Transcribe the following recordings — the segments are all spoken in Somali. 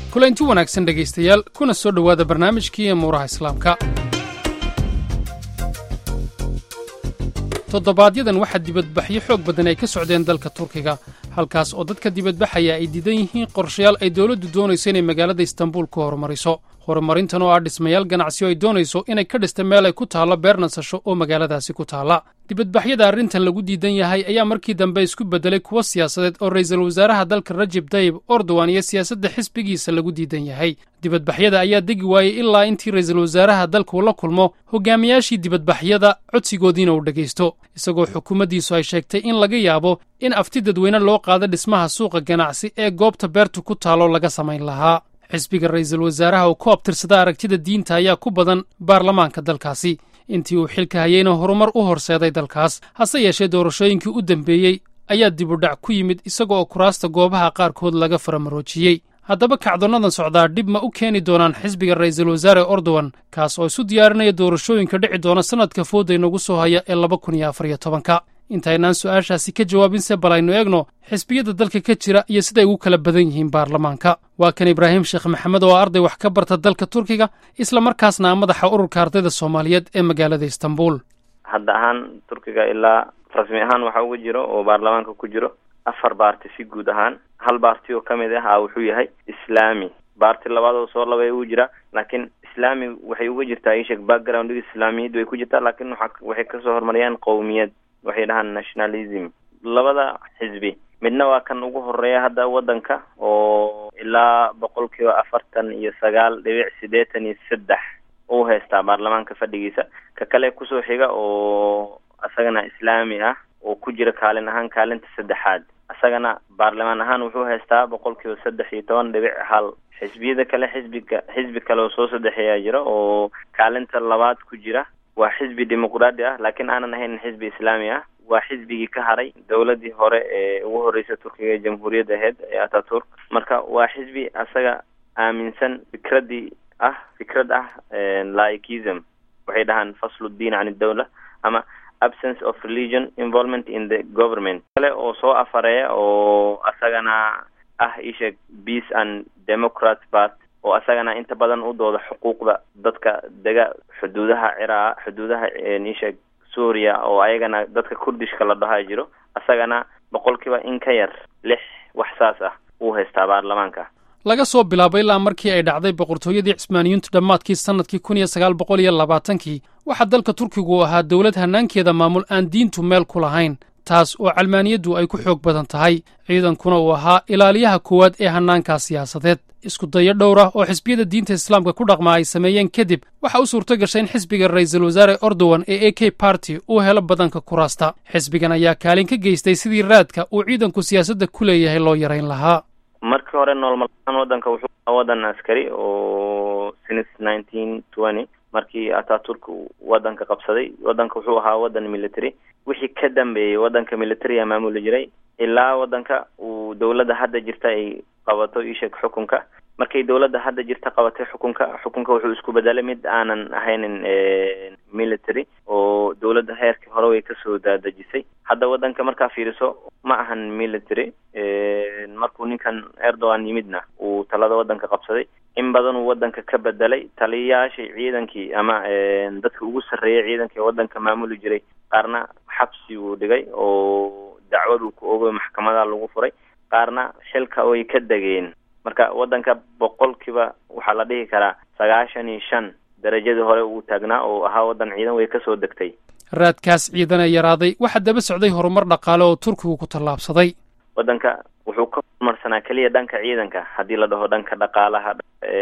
kulanti wanaagsan dhegaystayaal kuna soo dhowaada barnaamijkii muuraha islaamka toddobaadyaddan waxaa dibadbaxyo xoog badan ay ka socdeen dalka turkiga halkaas oo dadka dibadbaxaya ay diidan yihiin qorshayaal ay dowladdu doonayso inay magaalada istanbuul ku horumariso horumarintan oo ah dhismayaal ganacsi oo ay doonayso inay ka dhista meel ay ku taallo beer nasasho oo magaaladaasi ku taalla dibadbaxyada arrintan lagu diidan yahay ayaa markii dambe isku beddelay kuwo siyaasadeed oo ra'iisul wasaaraha dalka rajeb tayib erdogan iyo siyaasadda xisbigiisa lagu diidan yahay dibadbaxyada ayaa degi waayey ilaa intii ra'iisul wasaaraha dalkuu la kulmo hogaamiyaashii dibadbaxyada codsigoodiina uu dhegaysto isagoo xukuumaddiisu ay sheegtay in laga yaabo in afti dadweyne loo qaado dhismaha suuqa ganacsi ee goobta beertu ku taalo laga samayn lahaa xisbiga ra'iisul wasaaraha oo ku abtirsada aragtida diinta ayaa ku badan baarlamaanka dalkaasi intii uu xilka hayeyna horumar u horseeday dalkaas hase yeeshee doorashooyinkii u dambeeyey ayaa dibudhac ku yimid isaga oo kuraasta goobaha qaarkood laga faramaroojiyey haddaba kacdoonnadan socdaa dhib ma u keeni doonaan xisbiga ra'iisul wasaare erdogan kaas oo isu diyaarinaya doorashooyinka dhici doona sannadka fooda inagu soo haya ee laba kun iyo afar iyo tobanka intaynaan su'aashaasi ka jawaabinse bal aynu eegno xisbiyada dalka ka jira iyo siday ugu kala badan yihiin baarlamaanka waa kan ibraahim sheekh maxamed oo arday wax ka barta dalka turkiga isla markaasna madaxa ururka ardayda soomaaliyeed ee magaalada istanbul hadda ahaan turkiga ilaa rasmi ahaan waxaa uga jiro oo baarlamaanka ku jiro afar baarti si guud ahaan hal baarti oo kamid ah wuxuu yahay islaami baarti labaad oo soo labay ugu jira laakiin islaami waxay uga jirtaa ishek background islaamiyaddu way ku jirtaa laakiin waa waxay kasoo horumariyaan qowmiyad waxay dhahaan nationalism labada xisbi midna waa kan ugu horeeya hadda waddanka oo ilaa boqol kiiba afartan iyo sagaal dhibic siddeetan iyo saddex uu haystaa baarlamaanka fadhigiisa ka kale kusoo xiga oo isagana islaami ah oo ku jira kaalin ahaan kaalinta saddexaad isagana baarlamaan ahaan wuxuu haystaa boqol kiiba saddex iyo toban dhibic hal xisbiyada kale xisbiga xisbi kale oo soo saddexeeyaa jira oo kaalinta labaad ku jira waa xisbi dimuqraadi ah laakiin aanan ahayn xisbi islaami ah waa xisbigii ka haray dowladii hore ee ugu horreysay turkiga ee jamhuuriyadda aheyd ee ataturk marka waa xisbi asaga aaminsan fikradii ah fikrad ah laikism waxay dhahaan fasluddiin can idawla ama absence of religion involvement in the government kale oo soo afareeya oo asagana ah isheeg peace and democrat part oo asagana inta badan u dooda xuquuqda dadka dega xuduudaha ciraa xuduudaha isheeg suuriya oo ayagana dadka kurdishka la dhaha jiro asagana boqolkiiba in ka yar lix wax saas ah uu haystaa baarlamaanka laga soo bilaabo ilaa markii ay dhacday boqortooyadii cismaaniyintu dhammaadkii sannadkii kun iyo sagaal boqol iyo labaatankii waxaa dalka turkigu u ahaa dowlad hannaankeeda maamul aan diintu meel ku lahayn taas oo calmaaniyaddu ay ku xoog badan tahay ciidankuna uu ahaa ilaaliyaha koowaad ee hannaankaa siyaasadeed isku dayo dhowr ah oo xisbiyada diinta islaamka ku dhaqma ay sameeyeen kadib waxa u suurto gashay in xisbiga ra'iisul wasaare erdogan ee a k barty uu helo badanka kuraasta xisbigan ayaa kaalin ka geystay sidii raadka uu ciidanku siyaasadda ku leeyahay loo yarayn lahaa markii hore noolmalaan waddanka wuxuu ahaa waddan askari oo since nineteen twenty markii ataturk waddanka qabsaday waddanka wuxuu ahaa waddan military wixii ka dambeeyey waddanka military a maamuli jiray ilaa waddanka uu dowladda hadda jirta ay qabato isheeg xukunka markay dowladda hadda jirta qabatay xukunka xukunka wuxuu isku bedelay mid aanan ahaynin military oo dowladda heerkii hore way kasoo daadejisay hadda waddanka markaa fiiriso ma ahan military markuu ninkan erdogan yimidna uu talada waddanka qabsaday in badan uu waddanka ka bedelay taliyayaashii ciidankii ama dadka ugu sarreeyay ciidankii waddanka maamuli jiray qaarna xabsi uu dhigay oo dacwad uu ku oogay maxkamada lagu furay qaarna xilka way ka degeen marka waddanka boqolkiiba waxaa la dhihi karaa sagaashan iyo shan darajadii hore uu taagnaa oo ahaa waddan ciidan way kasoo degtay raadkaas ciidan ee yaraaday waxaa daba socday horumar dhaqaale oo turkigu ku tallaabsaday waddanka wuxuu ka horumarsanaa keliya dhanka ciidanka haddii la dhaho dhanka dhaqaalaha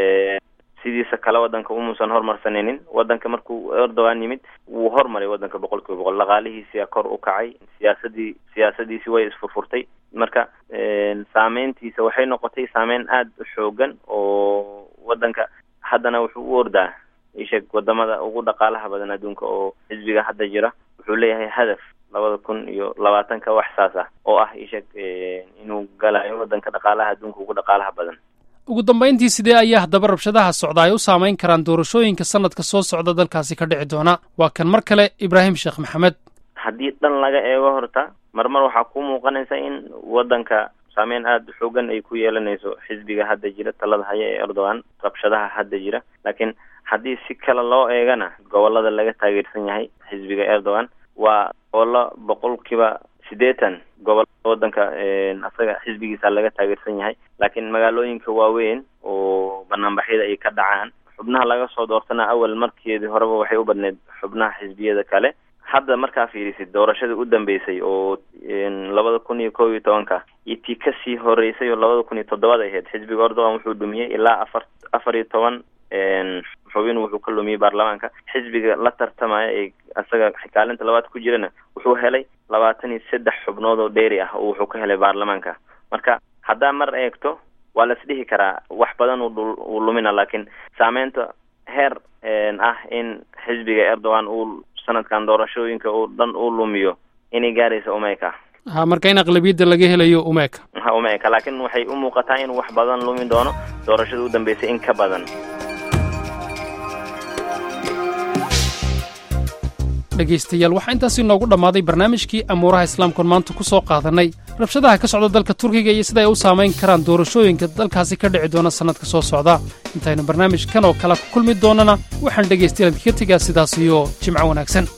sidiisa kale waddanka umuusan horumarsanaynin waddanka markuu erdogan yimid wuu hormaray waddanka boqol kiiba boqol dhaqaalihiisia kor u kacay siyaasadii siyaasadiisi way isfurfurtay marka saameyntiisa waxay noqotay saameyn aada u xoogan oo waddanka haddana wuxuu u ordaa isheeg wadamada ugu dhaqaalaha badan adduunka oo xisbiga hadda jira wuxuu leeyahay hadaf labada kun iyo labaatanka wax saas ah oo ah isheeg inuu galayo waddanka dhaqaalaha adduunka ugu dhaqaalaha badan ugu dambayntii sidee ayaa haddaba rabshadaha socda ay u saamayn karaan doorashooyinka sanadka soo socda dalkaasi ka dhici doona waa kan mar kale ibraahim sheekh maxamed haddii dhan laga eego horta marmar waxaa ku muuqanaysa in waddanka saameyn aada xoogan ay ku yeelanayso xisbiga hadda jira talada haya ee erdogan rabshadaha hadda jira laakiin haddii si kale loo eegana gobolada laga taageersan yahay xisbiga erdogan waa gobollo boqolkiiba siddeetan gobolada wadanka asaga xisbigiisa laga taageersan yahay laakiin magaalooyinka waaweyn oo banaanbaxyada ay ka dhacaan xubnaha laga soo doortana awal markeedii horeba waxay u badneyd xubnaha xisbiyada kale hadda markaa fiirisid doorashadii u dambeysay oo labada kun iyo kob iyo tobanka iyo tii kasii horeysay oo labada kun iyo toddobada ahayd xisbiga erdogan wuxuu dhumiyey ilaa afar afar iyo toban xubin wuxuu ka lumiyey baarlamaanka xisbiga la tartamaya ee isaga kaalinta labaad ku jirana wuxuu helay labaatan iyo saddex xubnood oo dheeri ah oo wuxuu ka helay baarlamaanka marka haddaa mar eegto waa la isdhihi karaa wax badan uu lumina laakiin saameynta heer ah in xisbiga erdogan uu sanadkan doorashooyinka uu dhan uu lumiyo inay gaaraysa umeyka ha marka in aqlabiyadda laga helayo umeyka ha umeyka laakiin waxay u muuqataa in wax badan lumi doono doorashada u dambeysay in ka badan dhegaystayaal waxaa intaasi noogu dhammaaday barnaamijkii amuuraha islaamkuon maanta ku soo qaadannay rabshadaha ka socda dalka turkiga iyo sida ay u saamayn karaan doorashooyinka dalkaasi ka dhici doona sannadka soo socda intaynu barnaamijkan oo kale ku kulmi doonnana waxaan dhegaystayaal idinka tegaa sidaas iyo jimco wanaagsan